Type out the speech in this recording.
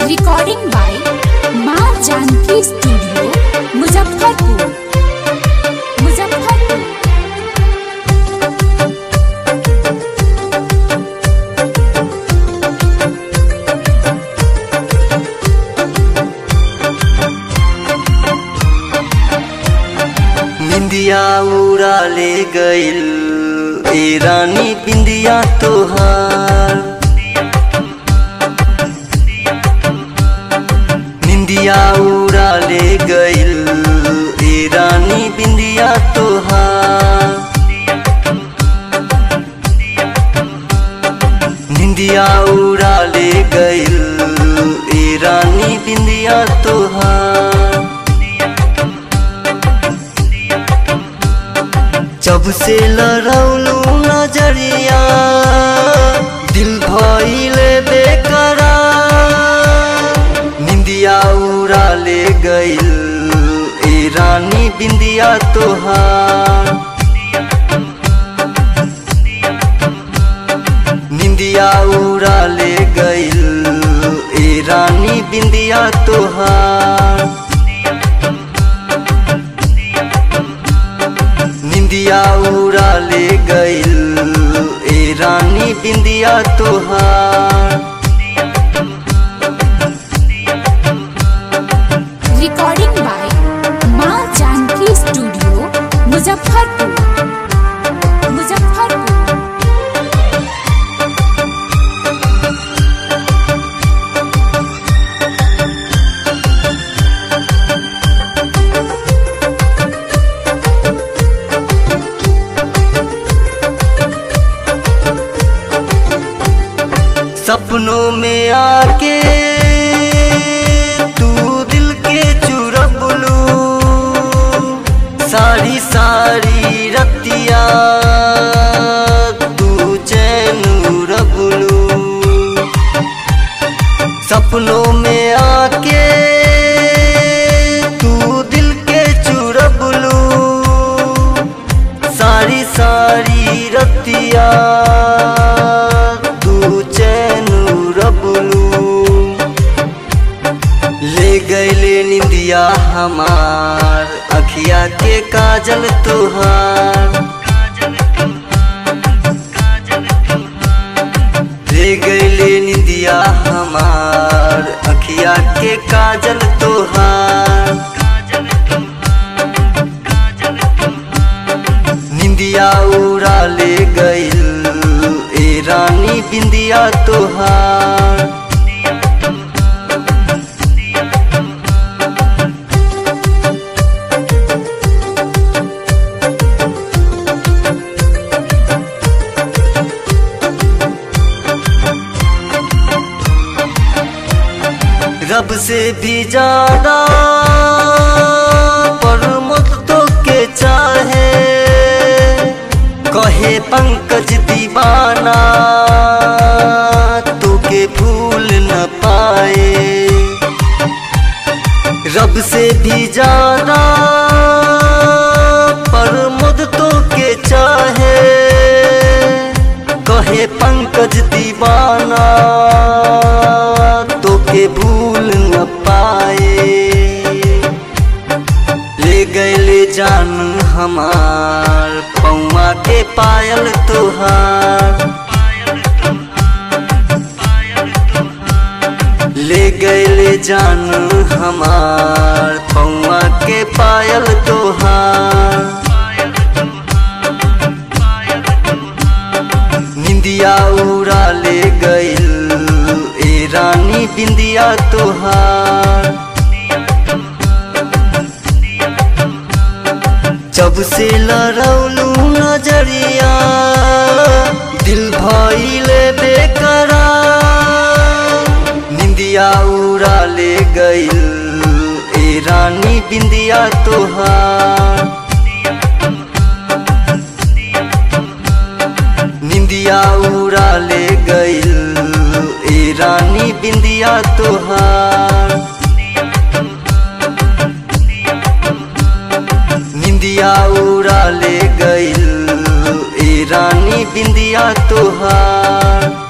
recording by माँ Janaki studio Muzaffarpur Muzaffarpur निंदिया उड़ा ले गइल ए रानी बिंदिया तोहार निंदिया उड़ा ले गइल ए रानी बिंदिया तोहार निंदिया उड़ा ले गइल ए रानी बिंदिया तोहार जब से लड़ौलू नजरिया दिल भइले बेकरार निंदिया उड़ा ले गइल ए रानी बिंदिया तोहार निंदिया उड़ा ले गइल ए रानी बिंदिया तोहार निंदिया उड़ा ले गइल ए रानी बिंदिया तोहार रिकॉर्डिंग बाय माँ जानकी स्टूडियो मुजफ्फरपुर मुजफ्फरपुर सपनों में आके तू दिल के चुरबलू सारी सारी रतिया तू चैन रबलू सपनों में आके तू दिल के चुरबलू सारी सारी रतिया तू चैन रबलू ले गैले निंदिया हमार अखिया के काजल तुहार ले गैले निंदिया हमार अखिया के काजल तुहार निंदिया उड़ा ले गइल ए रानी बिंदिया तोहार रब से भी ज्यादा पर मुझ तो के चाहे कहे पंकज दीवाना तू के भूल न पाए रब से भी ज्यादा पर मुझ तो के चाहे कहे पंकज दीवाना तो के भूल न पाए ले गए जान हमार पौआ के पायल तुहार ले गए जान हमार पौआ के पायल तुहार निंदिया उड़ा ले गइल ए रानी बिंदिया तोहार जब से लड़ौलू नजरिया दिल भइले बेकरार निंदिया उड़ा ले गइल ए रानी बिंदिया तोहार निंदिया उड़ा ले गइल ए रानी बिंदिया तोहार निंदिया उड़ा ले गइल ए रानी बिंदिया तोहार